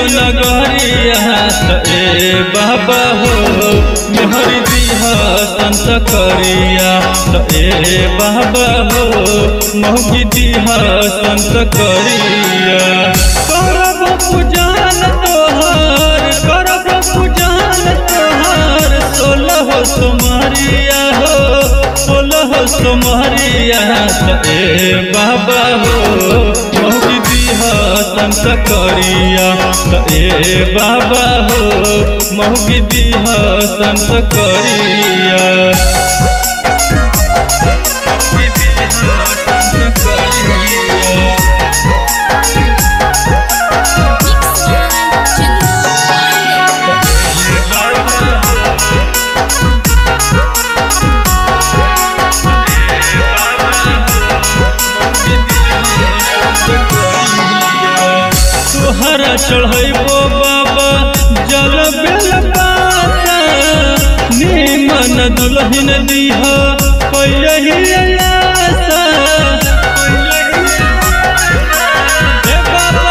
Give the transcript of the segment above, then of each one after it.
नगरिया त ए बाबा हो मेहरी दिहा संत करिया त ए बाबा हो मौगी दिहा संत करिया करब पूजन तोहर करब पूजन तोहर सोलह सोमरिया हो सोलह सोमरिया त ए बाबा हो मौगी दिहा संत करिया त ए बाबा हो मौगी दिहा संत करिया मौगी दिहा संत करिया तोहरा चढ़ैबो बाबा जल बेल पाता निमन दुल्हन दीह पहिलही आशा हे बाबा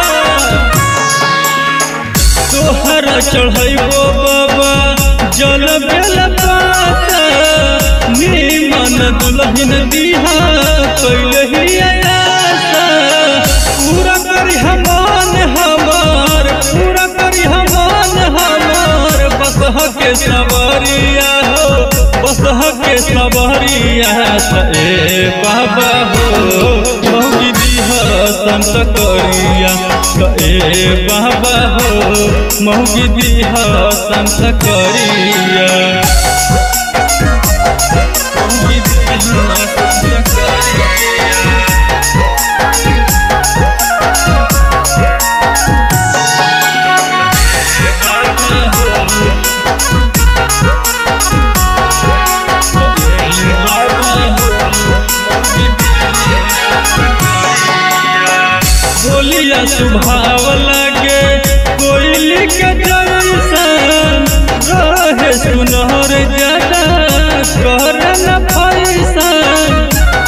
तोहरा चढ़ैबो बाबा जल बेल पाता निमन दुल्हन दीहा पहिलही आशा पूरा करी हमान हमार पूरा करी हमान हमार बसह के सवरिया हो बसह के सवरिया त ए बाबा हो मौगी दीह संत करिया त ए बाबा हो मौगी दीह संत करिया मौगी दीह संत करिया बोलिया सुभाव लागे कोयली के जैसन रहे सुनहर ज्यादा कर न फैसन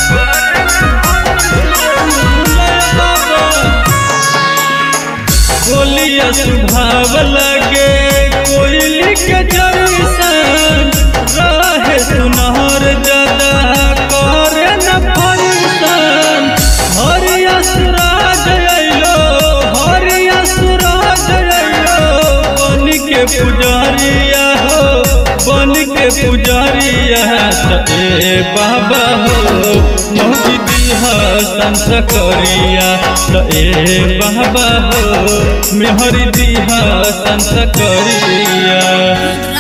बोलिया सुभाव लागे कोयली के जैसन रहे सुनहर ज्यादा कर न फैसन हरिया सुराज अइलो हरिया सुराज अइलो बन के पुजारिया हो बन के पुजारिया त ए बाबा हो मौजी दिहा संत करिया त ए बाबा हो मेहरी दिहा संत करिया